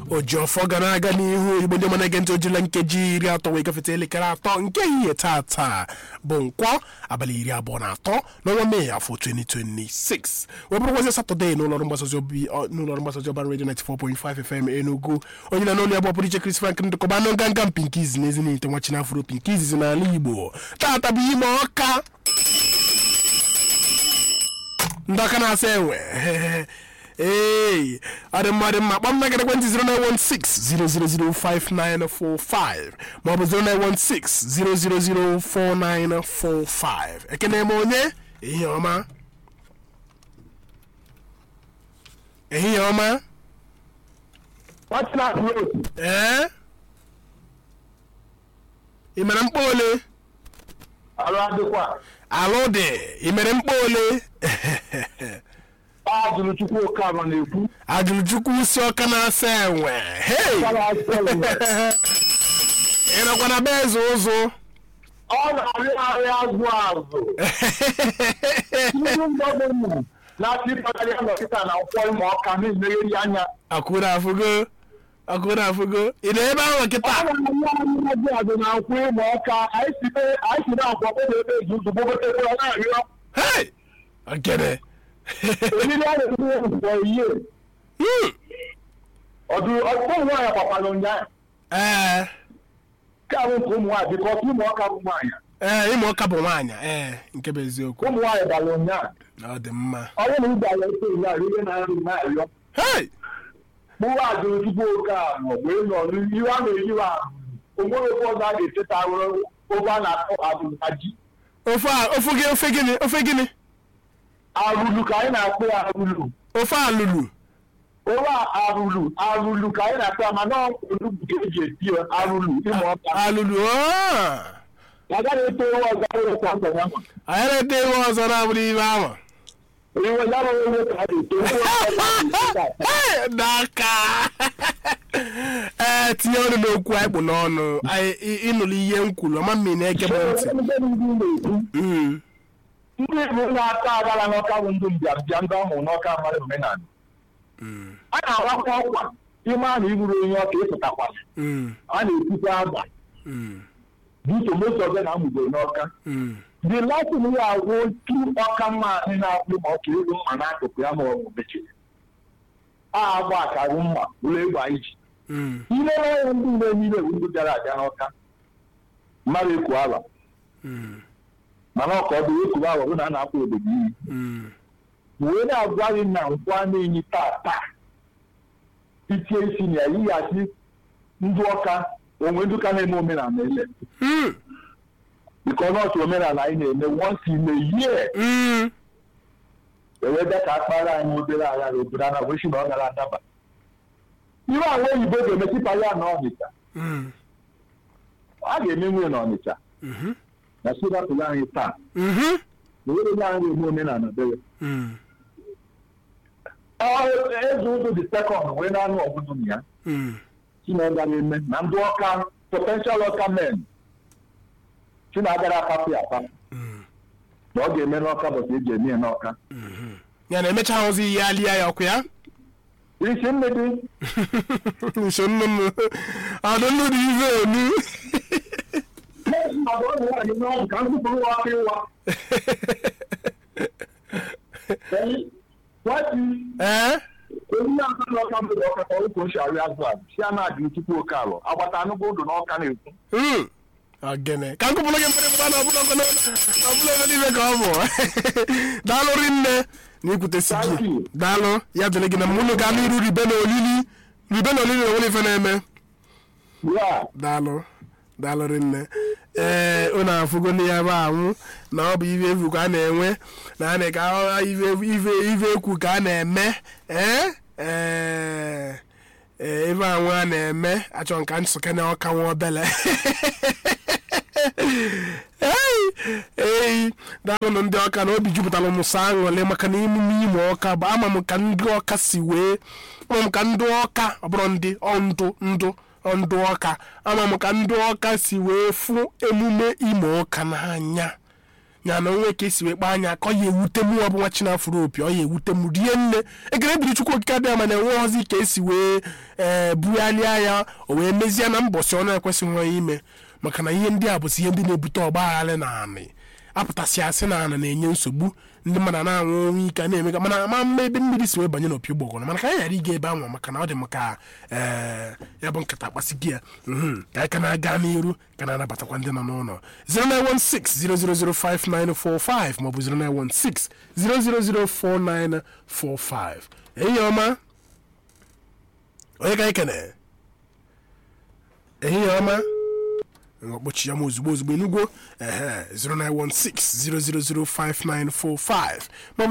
ojiọfọ ga na-aga n'ihu igbo ndị mana ege ntị ojila nkeji iri atọ wee gafete elekere atọ nke ehihie tata bụ nkwọ abalị iri abụọ na atọ n'ọnwa mee afọ 2026 wee bụrụkwazi satọde n'ụlọọrụ mgbasaozi obi- ọ- n'ụlọọrụ mgbasaozi ọbara redio 94.5 fm enugu onye na n'olu ya bụ ọpụrụ iche Chris Frank ndụkọba anụ nganga mpinkizi na ezinite nwa chinafuro pinkizi n'ala igbo tata bụ ime ọka ndị aka na-asa enwe ee adị mma dị mma kpọm na ekwentị 0916 maọbụ 0916 ekene m onye ehihie ọma ehihie ọma Watchman Road. ee ị mere mkpa ole Alụ adịkwa. alụ dị ị mere mkpa ole Ajụrụ Chukwu Okama na-ekwu. ajụrụ chukwu si ọka na-asa enwe hei Gara Selma. ị nọkwa na be eze ụzụ Ọ na-arị arị azụ azụ. Ndị gọọmenti na-achị ịkpagharị ya nọkịta na nkwọ ịma ọka na-emegheri anya. akwụrụ afụgo akwụrụ afụgo ị na ebe ahụ Ọ kịta na-arị arị azụ azụ na nkwọ ịma ọka. Anyị si be- anyị si na nkwọ kpọọ ebe ezuzu gbogotekwe ọ na-arịọ. hei ogene Eriri a na-etinye nkwọ ihe. Hmm. Ọdụ ọdụ ụmụ nwaanyị gbakwara ụnyaahụ. ee Nke a bụ nke ụmụ nwaanyị bikọs ụmụ ọka bụ nwaanyị. ee ịma ọka bụ nwaanyị ee nke bụ eziokwu Ụmụ nwaanyị gbara ụnyaahụ. ọ dị mma onye na ịgba ya ese ya ihe na-arị na-arịọ hei mụwa ajụrụ tupu oke ahụ wee nọ n'ihu a na-eyiwe ahụ onwere ofe ọzọ a ga-eteta ahụrụ ofe a na-akpọ abụbaji ofe a ofe gị ofe gịnị ofe gịnị arụlu ka anyị na-akpọ ya arụlu ofe alụlụ ofe a arụlu arụlu ka anyị na-akpọ ya mana olugbu ka eji eti ya arụlu ịma ọka alụlụ oo. agaghị eto ewe ọzọ ewekwa nkwa ya anyị na-ete iwe ọzọ na-abụrụ ibe ahụ iwe ya bụ ewe ka a ga-eto ewe ọzọ a ga-eteta. Hey, n'aka ee tinye ọnụ n'okwu anyị kpụ n'ọnụ anyị ị- ịnụrụ ihe m kwuru ọma mmiri na-ege m ntị Ndị ndị na-ekwu Mm. ndị Igbo na-ata agara n'ọka bụ ndị mbịambịa ndị ọhụrụ n'ọka mara omenala a na-arakwa ọkwa ime a na iburu onye ọka ịpụtakwala Mm. a na-ekwukwa agba Mm. dịka moto ọbịa na amụgoro n'ọka Mm. the latin ya agwụ otu ọka mma anyị na-akpụ ma ọka ego mma n'akụkụ ya ma ọ bụ mechiri a agba akarụ mma ụlọ egbe anyị ji Mm. ile n'anya ndị mgbe niile bụ ndị bịara abịa n'ọka mmadụ ekwu ala Mm. mana ọka ọ bụ ekwu ala bụ na a na-akpọ obodo iyi Mm. wee na-agwa gị na nkwụ a na-enyi taa taa itie isi na ya yighachi ndị ọka onwe ndị ụka na-eme omenala ele Mm. bikọ nọọsụ omenala anyị na-eme once in a year Mm. ewee bịa ka akpara anyị obere agha na obodo ana wee si na ọ gara adaba ihe awa oyibo ga-eme tipa ya na ọnịcha Mm. a ga-eme nwunye na ọnịcha Mhm. na sirapụrụ anyị taa Mhm. na were nye anyị eme omenala bere Mm. eze ụzọ dị sekọnd wee na-anụ ọgụgụ na ya Mm. chinagara eme na ndị ọka potential ọka men chinagara apapụ ya apapụ Mm. na ọ ga-eme n'ọka bụtụ eji eme ya n'ọka ya na emecha ozi ya lia ya ọkụ ya isi mmiri nso nnụnụ ọdụ nnụnụ ive onu ọdụ ụmụ nwaanyị n'ọgwụ ka nkwupụrụ nwa ọka ịwa nwati ee onye aka n'ọka mbụ ọka ka ụkwụ nshi arị azụ azụ si a na-adị tupu oke alụ agbata anụgo ụdụ n'ọka na-ekwu Mm. ogene ka nkụpụrụ gị mkpịrị mgba na ọbụla ọbụla ọbụla ebe niile ka ọ bụ daalụ rinne na ikwutesi Thank gị you. daalụ ya dịrị gị na mụnụ ga n'iru ribe na olili ribe na olili na onwere ife na-eme ya daalụ daalụ rinne ee unu afụgo na ya bụ anwụ na ọ bụ ive efu ka a na-enwe na a na-eka ive ive ive ekwu ka a na-eme ee ee ee ebe anwụ a na-eme achọ nka nsụke na ọka nwa obele ei ei daalụnụ ndị ọka na obi jupụtara m sọ aṅụrị maka na emume ime ọka bụ ama m ka ndị ọka si wee ama m ka ndị ọka ọ bụrụ ndị ọ ndụ ndụ ọ ndụ ọka ama m ka ndị ọka si wee fụ emume ime ọka n'anya ya na onwe ka esi wee kpaa anya ka ọ ya ewute m ọ bụ nwa chinafụrụ opi ọ ya ewute m rie nne ekele dịrị chukwu okike adịghị ma na-enwe ọzi ka esi wee ee bugharịa ya o wee mezie na mbọsị ọ na-ekwesịghị ime maka na ihe ndị a bụzi ihe ndị na-ebute ọgbaghara na anị apụtasị asị na anị na-enye nsogbu ndị mmadụ na-anwụ ọnwụ ike na-emega mana ama mma ebe mmiri si wee banye n'opi ụgbọgọrọ mana ka anyị ghara ịga ebe ahụ maka na ọ dị maka ee ya bụ nkata akpasị gị ya mhm, ka anyị ka na-aga n'iru ka na-anabatakwa ndị nọ n'ụlọ 0916 maọbụ 0916 0004945 ehihie ọma onye ka anyị kene ehihie ọma kpọchi ya m ozugbo ozugbo enugwo ehe 0916-0005945 maọbụ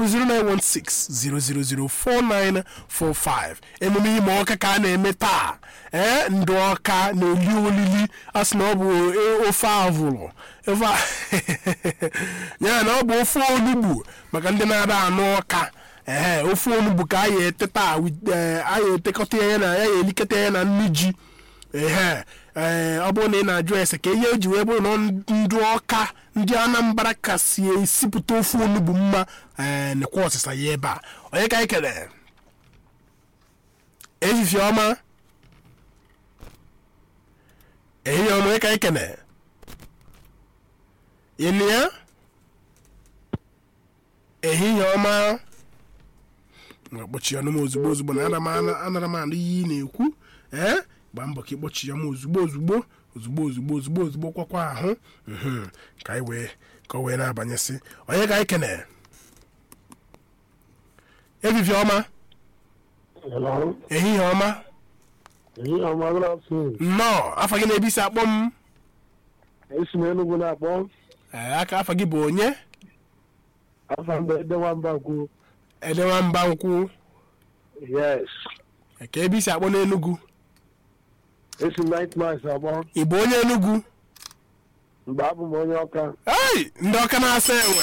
0916-0004945 emume ime ọka ka a na-eme taa ee ndị ọka na-eli olili a sị na ọ bụ e- ofe avụrụ ofe a- ya na ọ bụ ofe onugbu maka ndị na-ada anụ ọka ee ofe onugbu ka a ya ete taa with- eh, a ya etekọta ya na ya ya elikọta ya na nri ji ehe ee ọ bụrụ na ị na-ajụ ese ka ihe eji wee bụrụ na ndị ọka ndị anambra kasị esipụta ofe onugbu mma ee nekwa ọsịsa ya ebe a onye ka anyị kere ehihie ọma ehihie ọma onye ka anyị kene ịnụ ya ehihie ọma kpọchi ọnụ m ozugbo ozugbo na ana m ana- anara m anụ ihe ị na-ekwu ee gbaa mbọ ka ịkpọchi ya m ozugbo ozugbo ozugbo ozugbo ozugbo ozugbo kwakwa ahụ mhm, ka anyị wee ka o wee na-abanyesị onye ka anyị kene ehihie ọma Hello. ehihie ọma Ehihie ọma, good afternoon. nnọọ afa gị na-ebi isi akpọ m Esi m Enugu na-akpọ. ee, aka afa gị bụ onye Afa mbe Edewamba kwu. edewa mba nkwụ Yes. ka ebe isi akpọ n'enugwu Esi m Night Mass akpọ. ị bụ onye enugwu Mgbe abụ m onye ọka. ei ndị ọka na-asa enwe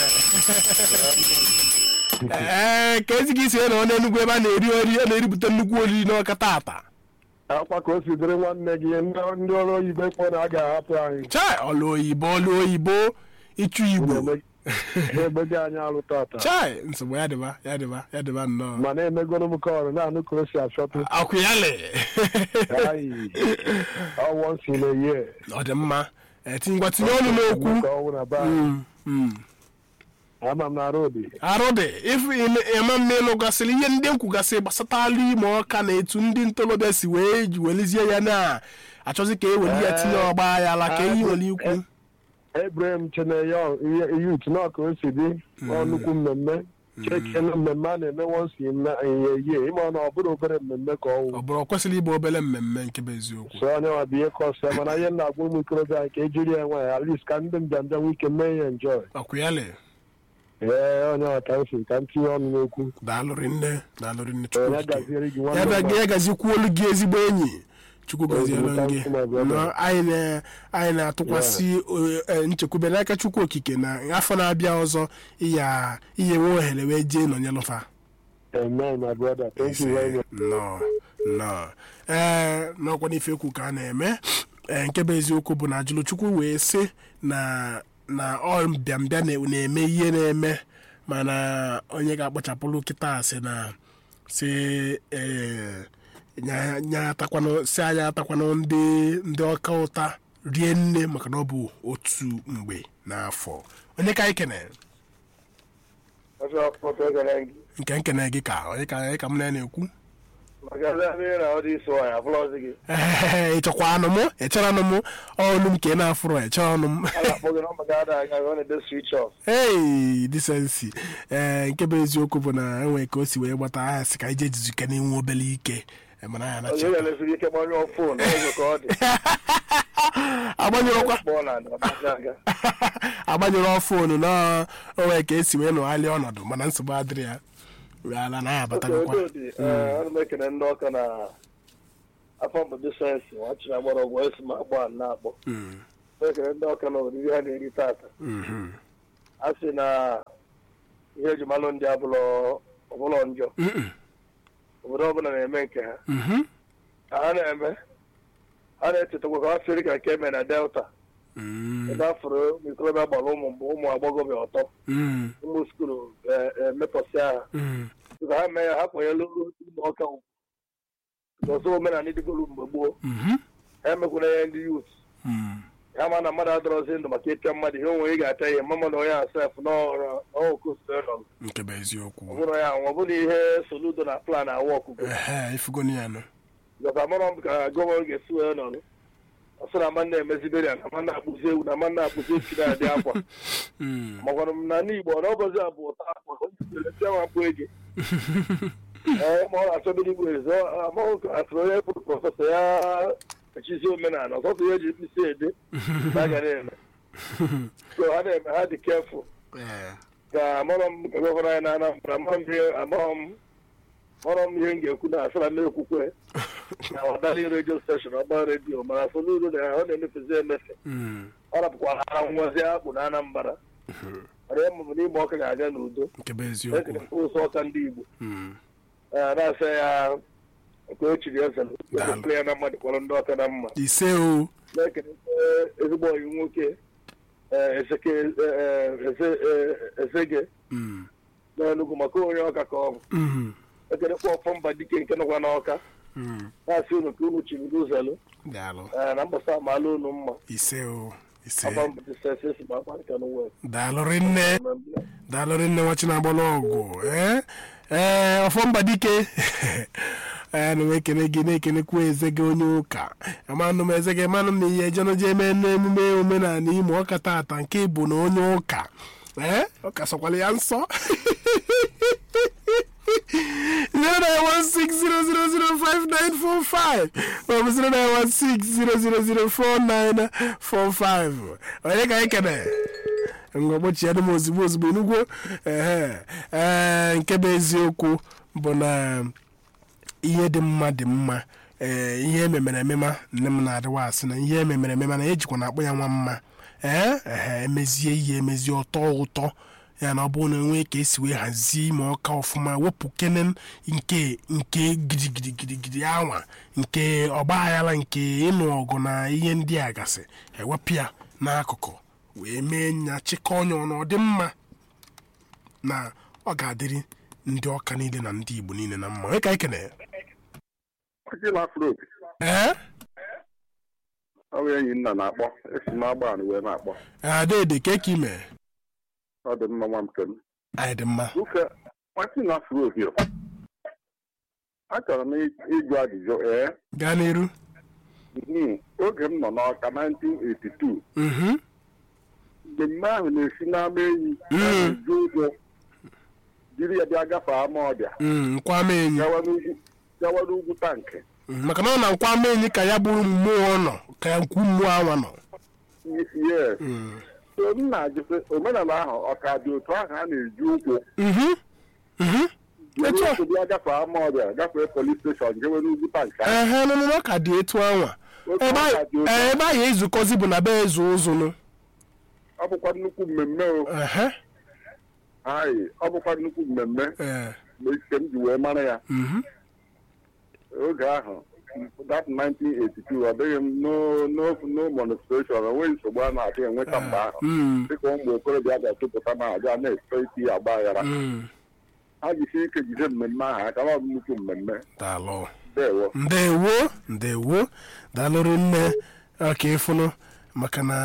ee ka ezi gị si na ọ na-enugwu ebe a na-eri ori a na-eripụta nnukwu oriri n'ọka tata Akwa ka o si dịrị nwanne gị ndị ndị ọrụ oyibo kpọ na a ga-ahapụ anyị. chai ọlụ oyibo ọlụ oyibo ịchụ igbo Na-eme- Na-emego anyị alụ tata. chai nsogbu ya dịba ya dịba ya dịba nnọọ Ma na-emegoro m kọọrọ na-anụ ka o si achọtụ. akwụyalị Ayi. Ọ once in a year. ọ dị mma ee, tinyekwa tinye ọnụ n'okwu Ka ọ wụ na be anyị. Mm, mm. Ama m na arụ dị. arụ dị ife ịma mma ịnụ gasịrị ihe ndị m kwugasị gbasatala ime ọka na etu ndị ntorobịa si wee ji welizie ya na achọzi ka e weli ya tinye ọgba ya ala ka eyi nwere ikwu Ebrahim Cheneyo youth nọ ka o si dị ọ nnukwu mmemme chekene mmemme a na-eme once in a year ịma na ọ bụrụ obere mmemme ka ọ ọ wụ bụrụ ọ kwesịrị ịbụ obere mmemme nke bụ eziokwu so onye nwa bụ ihe kọsụ ya mana ihe m na-agwa ụmụ ikorobịa anyị ka ejiri ya nwe at least ka ndị mbịambịa nwee ike mee ya enjoy akwụyalị ee onye nwa ka m si ka m tinye ọnụ n'okwu daalụrị nne daalụrị nne onye chukwu okike. gaziere gị ya nwanne bịa m gị ya gazikwuolu gị ezigbo enyi chukwu goziere Ozugbo, gị thank you, my brother. Nọ, anyị na- anyị na-atụkwasị o- e, nchekwube n'aka chukwu okike na afọ na-abịa ọzọ iya ihe nwe ohere wee jee nọnyelụfa amen my brother thank you very much nọ nọ ee n'ọkwa n'ife ekwu ka a na-eme ee nke bụ eziokwu bụ na ajụlụchukwu wee sị na na ọ mbịambịa na- na-eme ihe na-eme mana onye ga-akpachapụrụ kịta sị na si ee nya nya atakwanụ si anyị atakwanụ ndị ndị ọka ụta rie nne maka na ọ bụ otu mgbe n'afọ onye ka anyị kene nke nkene gị ka onye ka onye ka m na-ekwu ee ịchọkwa anụ m echere anụ m ọnụ m ka ị na-afụrụ eche ọnụ m ei disensi ee nke bụ eziokwu bụ na enwere ka o si wee gbata aha si ka ije jizuke n'inwe obere ike ee, mana ya anacha agbanyụrụkwa agbanyụrụ fonu na onwe ka esi wee nụgharịa ọnọdụ mana nsogbu adịrị ya wee ala na ya abatagokwa ana m ekene ndị ọka na afọ mbụ disensị nwachiri agbara ọgwụ esi m agba na-akpọ Mm, ekene ndị ọka na oriri ha na-eri tata mhm, a sị na ihe eji malụ ndị abụlọ ọbụlọ njọ mm, obodo ọbụla na-eme nke ha mhm. ka ha na-eme ha na-echetakwa ka ha siri ka nke eme na delta Mm, ebe afọrọ ụmụ ikorobịa gbara ụmụ mgbe ụmụ agbọghọbịa ọtọ mm, ụmụ skulu emepọsịa ha mm, ka ha mee ya ha kwanyelu ụmụ ọka ugwu n'ọzọ omenala dịgoro mgbe gboo mhm, ha emekwuna ya ndị yut mm. ya ma na mmadụ adọrọzi ndụ maka ịpịa mmadụ ihe onwe ị ga-apịa ya mama na onye asef n'ọkụsọ nke bụ eziokwu ọ bụrụ ya ọ bụrụ ihe soludo na plan awụ ọkụkọ ehe ifugoni ya nọ gọta mara m ka gọvanọ ga-esi wee nọrụ ọsọ na ama na-emezibere ya na ama na-akpụzi ewu na ama na-akpụzi echi na-adị akwa Mm, magwara m na n'igbo ọ n'ọbọzi a bụ ụta akwa tiamakpụ ege ee ma ọ na-achọbiri igbo ezi amaghị ka atụrụ onye bụ prọfesọ ya echizi omenala ọsọsọ ihe eji mkpịsị ede na aga na-eme so ha na-eme ha dị kefụl eh, ka amara m ka gọvanọ anyị na Anambra amara m ihe amaghị m mara m ihe m ga-ekwu na asara m ekwukwe na ọdali redio steshọn ọgba redio mana soludo na ọ na-emefezi emefe mm, ọ rapụkwara ara nwazi akpụ na Anambra mana ya mụrụ n'ime ọka ga-aga n'udo nke bụ eziokwu ekere ụzọ ọka ndị Igbo Mm, ee, na-asa ya ka o chiri eze Daalụ. ekele ya na mmadụ kpọrọ ndị ọka na mma ise o na-ekele ezigbo ọyị nwoke ee, Ezeke ee, Eze- ee, Ezege Mm, n'Enugu maka onye ọka ka ọ bụ mhm, ekelekwa ọfọ mba dike nke nọkwa n'ọka mm. na-asị unu ka unu chiri n'ụzọlụ daalụ ee, na mbọsa amaala unu mma ise o ise ọba mbụ disesi esi ma akpa nke n'ụwa daalụ rinne daalụ rinne nwachi na-agbala ọgwụ ee ee ọfọmba dike ee na m ekene gị na-ekenekwa eze gị onye ụka amanụ m eze gị manụ m na ihe ejenoje eme n'emume omenala ime ọka tata nke bụ na onye ụka ee ụka sọkwala ya nsọ 09160005945 maọbụ 09160004945 onye ka anyị kene ngwa gbochie m ozugbo ozugbo enugwo ehe ee nke bụ eziokwu bụ na ihe dị mma dị mma ee ihe ememere emema nne m na-adịwa asị na ihe ememere emema na ejikwa na akpọ ya nwa mma ee ehe emezie ihe emezie ọtọ ụtọ ya na ọ bụrụ na enwee ka esi wee hazie ime ọka ọfụma wepụ kene nke nke gidigidigidigidi anwa nke ọgbaghara nke ịnụ ọgụ na ihe ndị a gasị ewepụ ya n'akụkụ wee mee nya chịkọ ọnya ọnụ ọ dị mma na ọ ga-adịrị ndị ọka niile na ndị igbo niile na mma onye ka anyị kene Akịla afro ee ọ bụ enyi nna na-akpọ esi m agba wee na-akpọ adede ka eke ime ọ dị mma nwa m kem anyị dị mma nwoke nwatị afro hio achọrọ m ịjụ ajụjụ ee gaa n'iru mhm, oge m nọ n'ọka 1982 mhm mmemme ahụ na-esi n'ama enyi Mm. na-eju ụjọ jiri ya bịa gafee ama ọbịa Mm, nkwama enyi gawa n'ugwu gawa n'ugwu tankị Mm, maka na ọ na nkwama enyi ka ya bụrụ mmụọ nọ ka ya nkwu mmụọ anwa nọ yes Mm. so m na-ajụsị omenala ahụ ọ ka dị otu ahụ a na-eji ụkwụ Mhm. Mhm. jiri Etu a. ụkwụ bịa gafee ama ọbịa gafee polis steshọn jewe n'ugwu tankị ahụ ehe nụnụ ọ ka dị etu anwa Otu ebe ọ ka anyị- dị otu ee, ebe anyị ezukọzi bụ na be eze ụzụnụ ọ bụkwa nnukwu mmemme o ehe anyị ọ bụkwa nnukwu mmemme ee mgbe ike m ji wee mara ya mhm oge ahụ that 1982 ọ dịghị m no- no no monstration onweghị nsogbu a na-adị enweta mgbe ahụ Mm. dịka ụmụ okorobịa ga-achụpụta ma aga na-efe isi agba aghara Mm. ha jisi ike jide mmemme ahụ aka ọ bụ nnukwu mmemme daalụ dewo ndewo ndewo daalụrụ nne ọka ịfụnụ maka na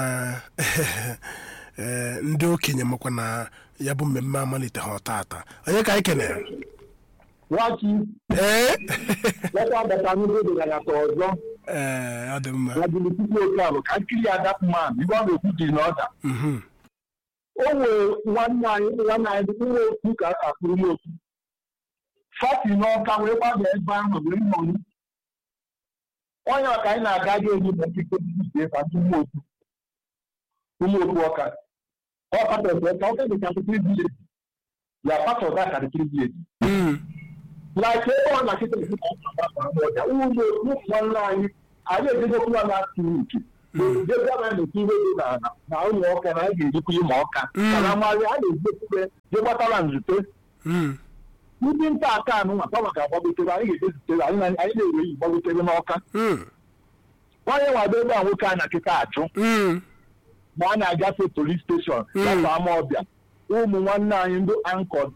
ee, ndị okenye makwa na ya bụ mmemme amalite ha tata onye ka anyị kenere nwachi ee leta bata n'ihe dị ya ta ọzọ ee ọ dị mma na bilipuku oke ahụ ka nkiri ya dat man ibe ọ na-ekwu dị n'ọda Mhm. o nwere nwanne anyị nwanne anyị dị nwa otu ka a kpụrụ m otu fati n'ọka wee gbaba ebe ahụ wee mmọnwụ onye ọka anyị na-aga ga enyi na nkike dị ebe ndị ụmụ otu ụmụ otu ọka ọ patọs ọka ọka dị ka nkiri vileji ya patọs aka nkiri vileji Mm. like ebe ọ na-achịta ezi ka ọ na-agbasa ama ọja ụmụ otu nwanne anyị anyị ejegokwu ya na-atụ uche jegwa na na-eti ihe dị na na ụmụ ọka na a ga-ejikwa ịma ọka Mm. mana amaghị a na-ejekwube je gbatara nzute Mm. ndị nta aka anụ nwa kama ka agbagotere anyị ga-ejezitere anyị na- anyị na-ere yi gbagotere n'ọka Mm. onye nwado ebe a nwoke a na kịta achụ Mm. ma a na-agafe polis steshọn gafe ama ọbịa ụmụ nwanne anyị ndị ankọ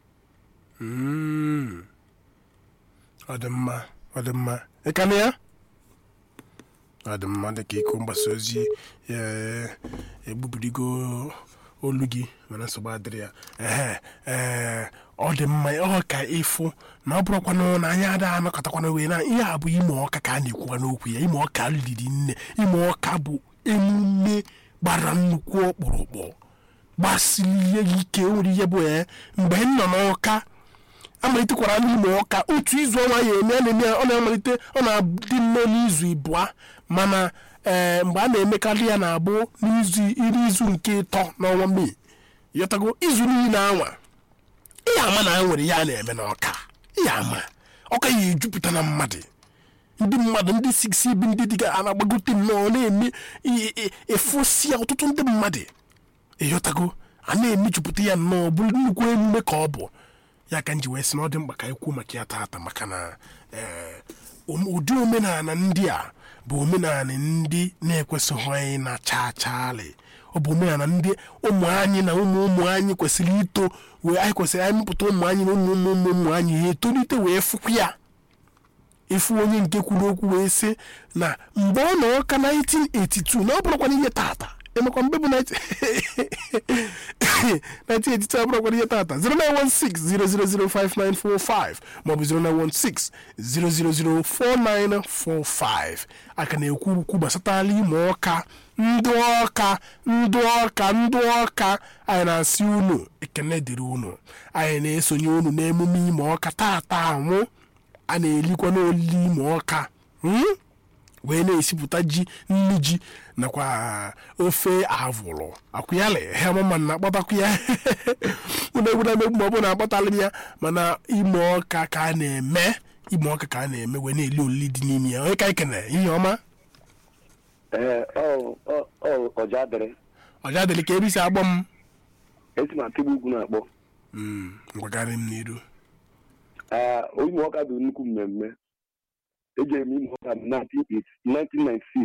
Mm. ọ dị mma ọ dị mma ịkanụ ya ọ dị mma dịka iko mgbasa ozi eh, egbubirigo olu gị mana nsogbu adịrị ya ehe ee ọ dị mma ọ ka ịfụ na ọ bụrụkwanụ na anyị ada anọkọtakwana wee na ihe a bụ ime ọka ka a na-ekwuwa n'okwu ya ime ọka liri nne ime ọka bụ emume gbara nnukwu ọkpụrụkpụ gbasiri ihe ike nwere ihe bụ ya mgbe m nọ n'ọka amalitekwara n'ime ọka otu izu ọnwa ya eme a na-eme ya, ọ na-amalite ọ na-adị nnọọ n'izu ịbụa mana ee mgbe a na-emekarị ya na-abụ n'izu iri izu nke ịtọ n'ọnwa mee yọtago izu niile anwa ihe ama na a nwere ya a na-eme n'ọka ihe ama ọka ya ejupụta na mmadụ ndị mmadụ ndị siksi bi ndị dịga a na-agbagote nnọọ na-eme i- i- efosia ọtụtụ ndị mmadụ ịghọtago a na-emejupụta ya nnọọ bụrụ nnukwu emume ka ọ bụ ya ka m ji wee sị na ọ dị mkpa ka anyị kwuo maka ya taata maka na ee, ome- ụdị omenala ndị a bụ omenala ndị na-ekwesịghị anyị na chaa chaali ọ bụ omenala ndị ụmụ anyị na ụmụ ụmụ anyị kwesịrị ito wee anyị kwesịrị anyị mepụta ụmụ anyị na ụmụ ụmụ ụmụ ụmụ anyị ha etolite wee fụkwa ya ịfụ onye nke kwuru okwu wee sị na mgbe ọ nọ ọka 1982 na ọ bụrụkwana ihe taata emekwa mgbe bụ 1982 abụrụkwana ihe taata 09160005945 maọbụ 09160004945 aka na-ekwu okwu gbasatala ime ọka ndị ọka ndị ọka ndị ọka anyị na-asị unu ekene dịrị unu anyị na-esonye unu n'emume ime ọka taata anwụ a na-elikwa n'olili ime ọka hmm? wee na-esipụta ji nnu ji nakwa ofe avụrụ akwụyalị hemama na-akpọtakwa ya unu egwuda megbu ma ọ bụ na akpọtalị m ya mana ime ọka ka a na-eme ime ọka ka a na-eme wee na-eli olili dị n'ime ya onye ka anyị kene ihe ọma ee ọ ọ ọ ọja dịrị ọja dịrị ka ebe isi agbọ m esi m atịgbu ugwu na-akpọ Mm, ngwagarị m n'iru ee ime ọka bụ nnukwu mmemme ejere m ime ọka na 1996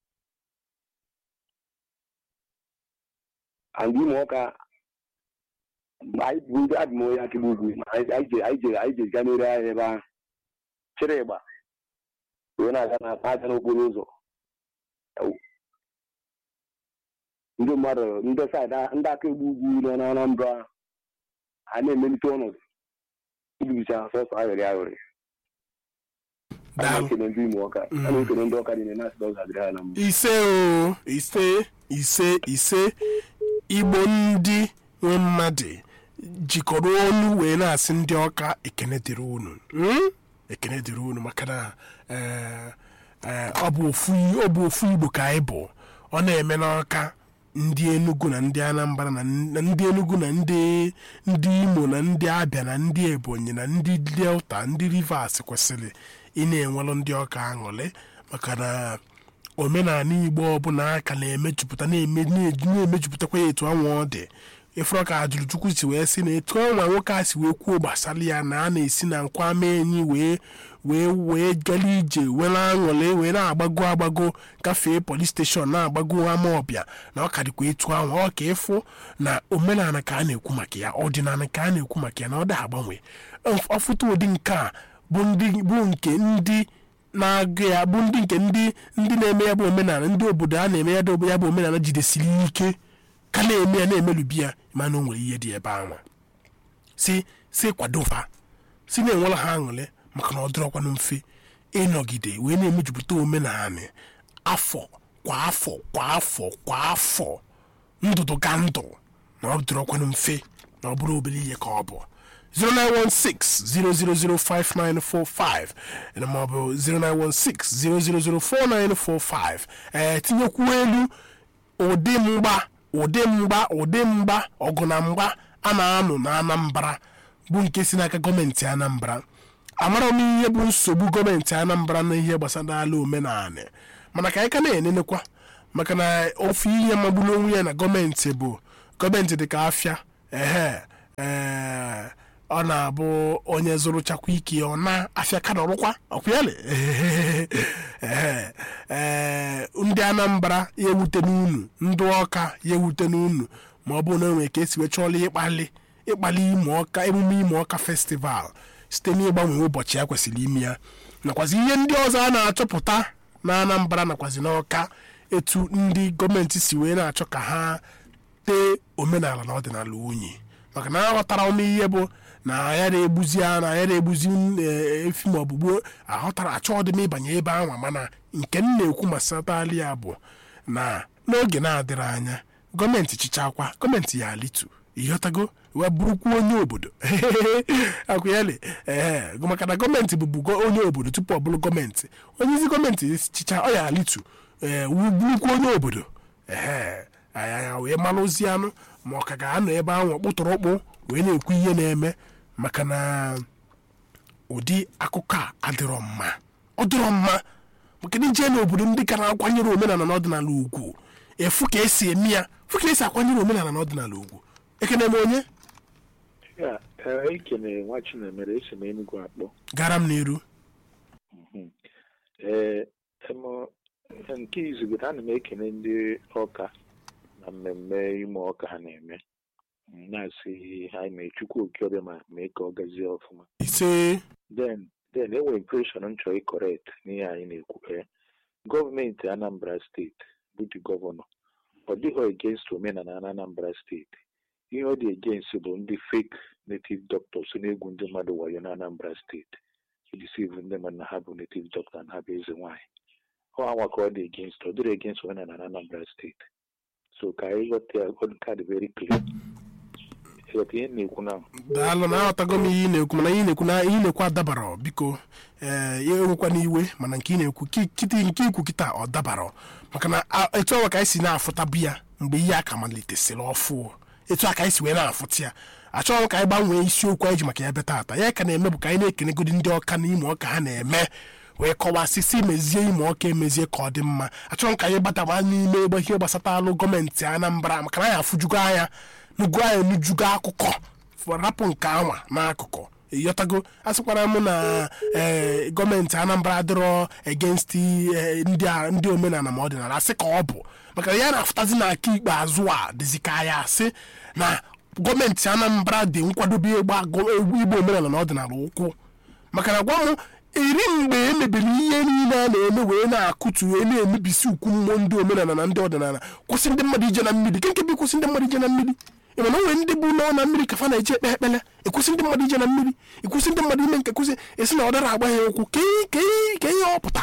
and ime ọka anyị bụ ndị adị m onye akịgbu ugwu ma anyị anyị je- anyị jere anyị jere gaa n'ere ahịa ebe ahụ chịrị ịgba wee na-aga na na-aga n'okporo ụzọ ndị mmadụ ndị saịdị ndị aka egbu ugwu nọ na Anambra a na-emelite ọnọdụ ibibicha sọsọ aghịrị aghịrị a daalụ na-ekele ndị ime ọka a na-ekele ndị ọka niile na-asị na ọ ga-adịrị ha na mma ise o ise ise ise igbo ndị nwe mmadụ jikọrọ ọnụ wee na-asị ndị ọka ekene dịrị unu Mm? ekene dịrị unu maka na eh, eh, ọ bụ ofu ọ bụ ofu igbo ka anyị bụ ọ na-eme n'ọka ndị enugu na ndị anambra na na ndị enugu na ndị ndị imo na ndị abịa na ndị ebonyi na ndị delta ndị rivers kwesịrị ị na-enwelụ ndị ọka aṅụrị maka na omenala igbo ọbụla aka na-emejupụta na-eme na-eju- na-emejupụtakwa ya etu anwa ọ dị ịfụrụ ka ajụrụ chukwu si wee sị na etu ọnwa nwoke a si wee kwuo gbasara ya na a na-esi na nkwama enyi wee wee wee gala ije wee na-aṅụrị wee na-agbago agbago gafee polis steshọn na-agbago ama ọbịa na ọ ka dịkwa etu ahụ ọ ka ịfụ na omenala ka a na-ekwu maka ya ọdịnala ka a na-ekwu maka ya na ọ da agbanwe ọfụta ụdị nke a bụ ndị bụ nke ndị na-agụ ya bụ ndị nke ndị ndị na-eme ya bụ omenala ndị obodo a na-eme ya bụ ya bụ omenala jidesiri ike ka na-eme ya na-emelubi ya mana o nwere ihe dị ebe ahụ si si kwadofa si na-enwere ha aṅụrị maka na ọ dịrọkwanụ mfe ịnọgide wee na-emejupụta omenala afọ kwa afọ kwa afọ kwa afọ ndụdụ ga ndụ na ọ dịrọkwanụ mfe na ọ bụrụ obere ihe ka ọ bụ 0916-0005945 na maọbụ 0916-0004945 ee tinyekwuo elu ụdị mgba ụdị mgba ụdị mgba ọgụ na mgba a na-anụ na anambra bụ nke si n'aka gọọmenti anambra amara m ihe bụ nsogbu gọọmenti anambra na ihe gbasara ala omenala mana ka anyị ka na-enenekwa maka na ofu ihe magburu onwe ya na gọọmenti bụ gọọmenti dị ka afịa ehe ee ọ na-abụ onye zụrụchakwa ike ọ na-afịa ka nọrụkwa ọkwụyalị ee ndị ndị anambra ya ewute n'unu ndị ọka ya ewute n'unu ma ọ bụrụ na enwere ka esi wee chọọla ịkpali ịkpali ime ọka emume ime ọka festival site n'ịgbanwe ụbọchị ya kwesịrị ime ya nakwazi ihe ndị ọzọ a na-achọpụta na anambra nakwazi n'ọka etu ndị gọọmenti si wee na-achọ ka ha tee omenala na ọdịnala unyi maka na aghọtara m ihe bụ na ya na-egbuzi a na ya na-egbuzi eh, efi ma ọ bụ gbuo aghọtara achọọ dị m ịbanye ebe ahụ mana nke m na-ekwu masatali ya bụ na n'oge na-adịrị anya gọọmenti chichakwa gọọmenti ya alitu ịghọtago wee bụrụkwa onye obodo akwụyali ee maka na gọọmenti bụbu go- onye obodo tupu ọ bụrụ gọọmenti onye isi gọọmenti chicha ọ ya alitu ee wu- bụrụkwa onye obodo ee anya wee mara ozi anụ ma ọ ka ga-anọ ebe ahụ kpụtụrụkpụ wee na-ekwu ihe na-eme maka na ụdị akụkọ a adịrọ mma ọ dịrọ mma maka na ije n'obodo ndị ka na-akwanyere omenala na ọdịnala ugwu efu ka esi eme ya fụ ka esi akwanyere omenala na ọdịnala ugwu ekene m onye ya ee, ekene nwa chinemere esi m enugwu akpọ gara m n'iru Mhm. ee em- nke izugote ana m ekene ndị ọka na mmemme ime ọka ha na-eme m na-asị ha na-echukwu oke ọbịa ma mee ka ọ gazie ọfụma ise then then enwere impression m chọrọ ịkọrekt n'ihe anyị na-ekwu ee gọọmenti anambra steeti bụ dị gọvanọ ọ dịghị against omenala na anambra steeti ihe ọ dị against bụ ndị fake native doctors na-egwu ndị mmadụ wayo na anambra steeti idisivu ndị mmadụ na ha bụ native doctor na ha bụ eze nwaanyị ọ anwa ka ọ dị against ọ dịrị against omenala na anambra steeti so ka anyị ghọta ya ọ dị very clear ịghọta ihe m na-ekwu na daalụ na aghọtago m ihe ị na-ekwu mana ihe ị na-ekwu na ihe ị na-ekwu adabara biko ee ya enwekwa n'iwe mana nke ị na-ekwu ki- kịtị nke ikwu kịta ọ dabara maka na a- etu ọwa ka anyị si na-afụtabu ya mgbe ihe aka malitesịrị ọfụ etu a ka anyị si wee na-afụta ya achọghị m ka anyị gbanwee isiokwu anyị ji maka ya bịa taata ya ka na-eme bụ ka anyị na-ekenegodi ndị ọka na ime ọka ha na-eme wee kọwasịsị mezie ime ọka emezie ka ọ dị mma achọrọ m ka anyị gbadaba n'ime ebe ihe gbasatalụ gọọmenti anambra maka na anyị afụjugo anya nugo anyị nujugo akụkọ rapụ nke anwa n'akụkụ ịghọtago asịkwara m na ee, gọọmenti anambra dịrọ against ee, ndị a- ndị omenala ma ọdịnala asị ka ọ bụ maka na ya na-afụtazi na aka ikpeazụ a dịzi ka ya asị na gọọmenti anambra dị nkwadobe ịgba gọ- egwu igbo omenala na ọdịnala ụkwụ maka na gwa m eri mgbe emebere ihe niile a na-eme wee na-akụtu wee na-emebisi ukwu mmụọ ndị omenala na ndị ọdịnala kwụsị ndị mmadụ ije na mmiri ke nke bụ ịkwụsị ndị mmadụ ije na mmiri ị ma na onwere ndị bụ nọ na mmiri ka fa na-eje ekpe ekpele ịkwụsị ndị mmadụ ije na mmiri ịkwụsị ndị mmadụ ime nke kwụsị esi na ọ dara agba ya ụkwụ ka ihe- ka ihe- ka ihe ọ pụta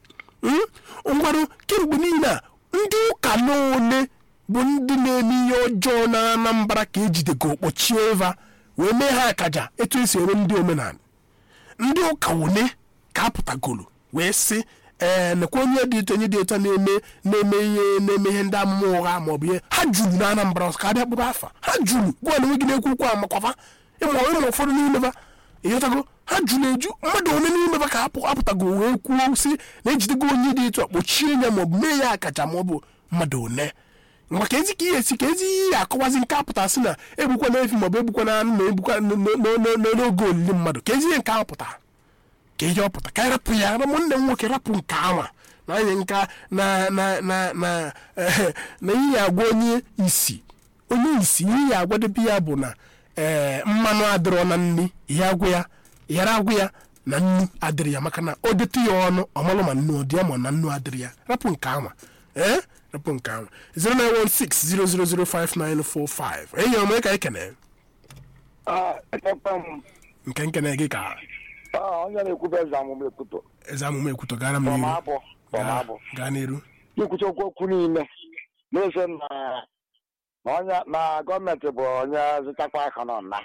ngwarụ kemgbe niile a ndị ụka n'one bụ ndị na-eme ihe ọjọọ na anambra ka ejidego kpọchie eva wee mee ha akaja etu esi eme ndị omenala ndị ụka one ka apụtagolo wee sị ee nekwa onye dị etu onye dị etu a na-eme na-eme ihe na-eme ihe ndị amụma ụgha ma ọ bụ ihe ha juru na anambra ka abịa kpụrụ afa ha juru gwa na enweghị na-ekwu okwu amakwafa ịma ịma ụfọdụ n'imeba ịghọtago ha juru eju mmadụ one n'imeba ka apụ apụtago wee kwuo sị na ejidego onye dị etu a kpochie ya ma ọ bụ mee ya akaja ma ọ bụ mmadụ one maka ezi ka ihe esi ka ezi ihe ya akọwazi nke apụta sị na egbukwa na efi maọbụ egbukwa na anụ ma egbukwa n- n- n- n- n'oge olili mmadụ ka ezi ihe nke ahụ pụtara ka ihe ọ pụta ka anyị rapụ ya ụmụnne m nwoke rapụ nke anwa na anyị nka na na na na eh, na ihe ya agwa onye isi onye isi ihe ya agwadebe ya bụ na ee mmanụ adịrọ na nri ihe agwụ ya yara agwụ ya na nnu adịrị ya maka na o detu ya ọnụ ọmalụ ma nnu ọ dị ya ma na nnu adịrị ya rapụ nke anwa ee rapụ nke anwa 09160005945 enyi ọma ka ekene nke nkene gị ka onye na-ekwube eze amụma ekwuto eze amụma ekwutọ gara m n'iru tọmabụ tọmabụ gaa n'iru ikwuchakwa okwu niile na-ese na na onye na gọọmenti bụ onye zụtakwa aka nọ na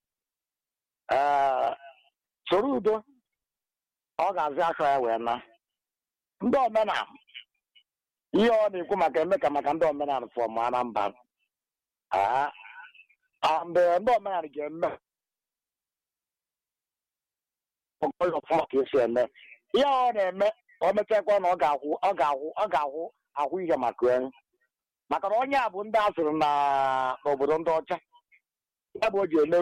ee soro udo ọ ga-azị aka ya wee na ndị omenala ihe ọ na-ekwu maka eme ka maka ndị omenala fọm anambra ee mgbe ndị omenala ga-eme ọgọlọ ọfụma ka esi eme ihe ọ na-eme ka o mechakwa na ọ ga-akwụ ọ ga-akwụ ọ ga-akwụ akwụ ihe maka ya maka na onye a bụ ndị a sụrụ na n'obodo ndị ọcha ya bụ o ji eme